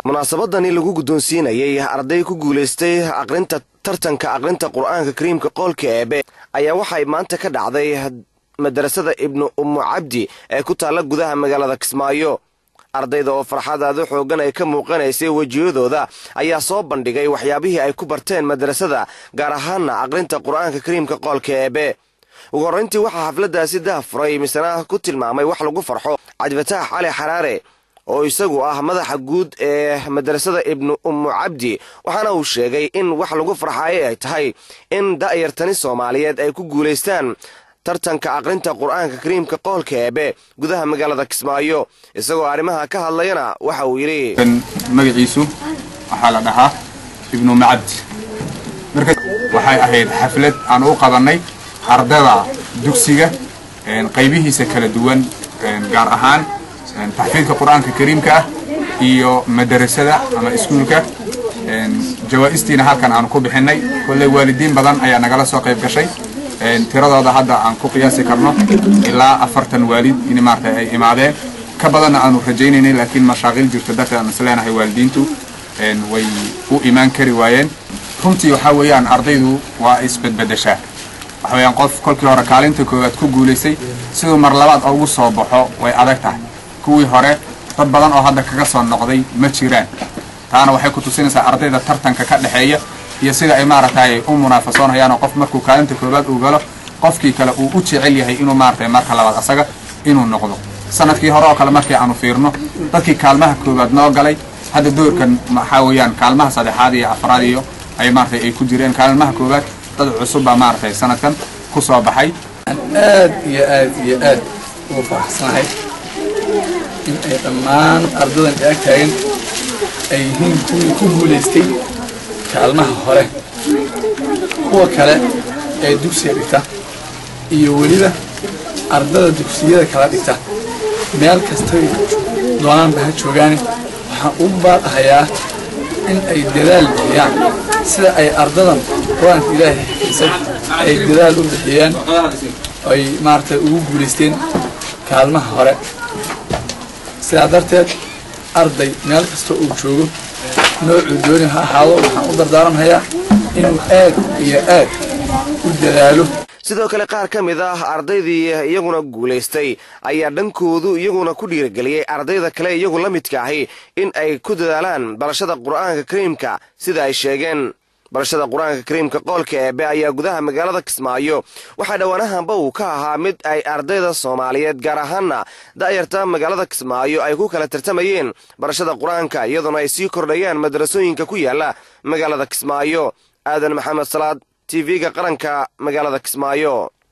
munaasabadani lagu guddoonsiinayay arday ku guulaystay aqrinta tartanka aqrinta qur-aanka kariimka qoolka eebe ayaa waxay maanta ka dhacday madarasada ibnu ummu cabdi ee ku taalla gudaha magaalada kismaayo ardayda oo farxadaadu xoogan ay ka muuqanaysay wejiyadooda ayaa soo bandhigay waxyaabihii ay ku barteen madrasada gaar ahaana aqrinta qur-aanka kariimka qoolka eebe ugu horrayntii waxaa xafladdaasi dahafuray misana ku tilmaamay wax lagu farxo cabdifataax cali xaraare oo isagu ah madaxa guud ee madrasada ibnu ummu cabdi waxaana uu sheegay in wax lagu farxayo ay tahay in da'yartani soomaaliyeed ay ku guulaystaan tartanka aqrinta qur-aanka kariimka qoolka eebe gudaha magaalada kismaayo isagoo arrimaha ka hadlayana waxa uu yidhi magaciisu waxaa la dhahaa ibnu macabdi marka waxay ahayd xaflad aan u qabannay ardada dugsiga qaybihiisa kala duwan gaar ahaan taxfiidka qur-aanka kariimka ah iyo madarasada ama iskuulka jawaa'istiina halkan aanu ku bixinay kolley waalidiin badan ayaa nagala soo qayb gashay tiradooda hadda aan ku qiyaasi karno ilaa afartan waalid in maarata ay imaadeen ka badanna aanu rajaynaynay laakiin mashaaqiil jirto darteed aan isleenahay waalidiintu way u imaan kari waayeen runtii waxaa weeyaan ardaydu waa isbedbedeshaa waxa weeyaan qof kolkii hore kaalinta koowaad ku guulaysay siduu mar labaad ugu soo baxo way adag tahay kuwii hore dad badan oo hadda kaga soo noqday ma jiraan taana waxay ku tusinaysaa ardayda tartanka ka dhexeeya iyo sida ay maaragtay u munaafasoonhayaanoo qof markuu kaalinta koowaad uu galo qofkii kale uu u jecel yahay inuu maaragtay marka labaad asaga inuu noqdo sanadkii hore oo kale markii aanu fiirno dadkii kaalmaha koowaad noo galay hadda doorkan waxaa weeyaan kaalmaha saddexaad iyo afraad iyo ay maaragtay ay ku jireen kaalmaha koowaad dad cusub baa maaragtay sanadkan ku soo baxay aad iyo aad iyo aad ugu faraxsanahay in ay dhammaan ardadan ag taagan ay yihiin kuwii ku guulaystay kaalmaha hore kuwa kale ee dugsiga dhigta iyo weliba ardada dugsiyada kala dhigta meel kastay doonaanba ha joogaane waxaan u baadhahayaa in ay dadaal bixiyaan sida ay ardadan qur-aanka ilaahay xifisay ay dadaal u bixiyeen ay maaragtay ugu guulaysteen kaalmaha hore sidaa darteed arday meel kasta uu joogo noocuu dooni ha ahaado waxaan u dardaaranhayaa inuu aad iyo aad u dadaalo sidoo kale qaar ka mid ah ardaydii iyaguna guulaystay ayaa dhankoodu iyaguna ku dhiirageliyey ardayda kale iyagu la midka ahi in ay ku dadaalaan barashada qur-aanka kariimka sida ay sheegeen barashada qur-aanka kariimka qoolka eebe ayaa gudaha magaalada kismaayo waxaa dhowaanahanba uu ka ahaa mid ay ardayda soomaaliyeed gaar ahaana da'yarta magaalada kismaayo ay ku kala tartamayeen barashada qur-aanka iyadoona ay sii kordhayaan madrasooyinka ku yaala magaalada kismaayo aadan maxamed salaad tv-ga qaranka magaalada kismaayo